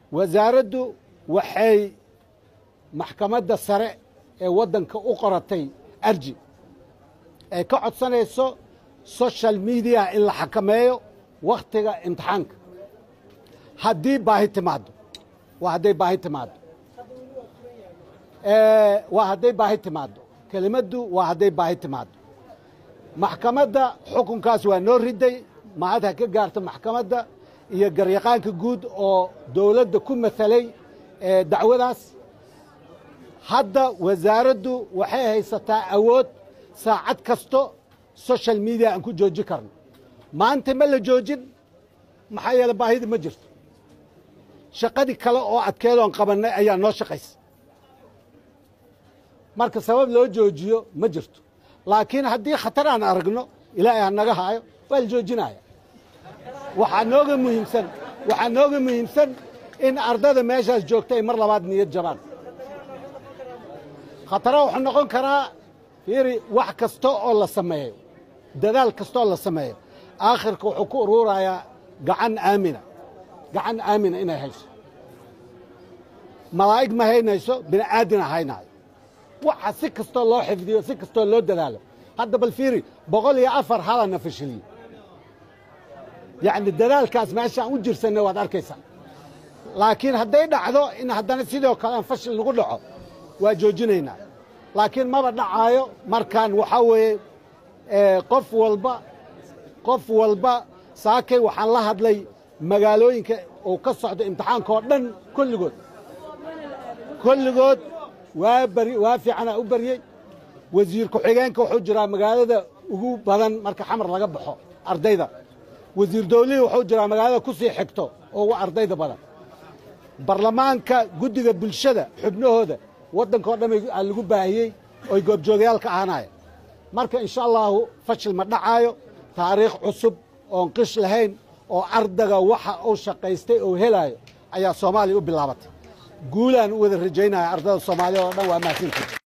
wasaaraddu waxay maxkamadda sare ee waddanka u qoratay arji ay ka codsanayso social mediya in la xakameeyo wakhtiga imtixaanka haddii baahi timaaddo waa hadday baahi timaaddo waa hadday baahi timaaddo kelimaddu waa hadday baahi timaaddo maxkamadda xukunkaas waa noo riday mahad ha ka gaarto maxkamadda iyo garyaqaanka guud oo dowladda ku matalay dacwadaas hadda wasaaraddu waxay haysataa awood saacad kasto social media aan ku joojin karno maanta ma la joojin maxaa yeele baahida ma jirto shaqadii kale oo adkeedoon qabannay ayaa noo shaqaysa marka sabab loo joojiyo ma jirto laakiin haddii khatar aan aragno ilaahay ha naga haayo waa la joojinaya waxaa nooga muhiimsan waxaa nooga muhiimsan in ardada meeshaas joogta ay mar labaad niyad jabaan khatara wuxuu noqon karaa fiiri wax kasta oo la sameeyo dadaal kasta oo la sameeyo aakhirka wuxuu ku uruurayaa gacan aamina gacan aamina inay hayso malaa'ig ma haynayso bini aadina haynaayo waxa si kastoo loo xifdiyo si kastoo loo dadaalo hadda bal fiiri boqol iyo afar halana fashiliyo yacni dadaalkaas meeshaan u jirsanay waad arkaysaa laakiin hadday dhacdo in haddana sidoo kale aan fashil nagu dhaco waa joojinaynaa laakiin maba dhacaayo markaan waxaa weeye qof walba qof walba saakay waxaan la hadlay magaalooyinka uu ka socdo imtixaanka oo dhan kulligood kulligood waa bari waa fiicanaa u baryey wasiir ku-xigeenka wuxuu jiraa magaalada ugu badan marka xamar laga baxo ardayda wasiir dawlihii wuxuu jiraa magaalada ku sii xigto oo ugu ardayda badan barlamaanka guddiga bulshada xubnahooda waddanka oo dhan aa lagu baahiyey oy goobjoogayaal ka ahaanaya marka insha allaahu fashil ma dhacaayo taariikh cusub oon qish lahayn oo ardaga waxa uu shaqaystay oo helaayo ayaa soomaaliya u bilaabatay guulaan u wada rajaynaya ardada soomaaliya oo dhan waa mahadsantii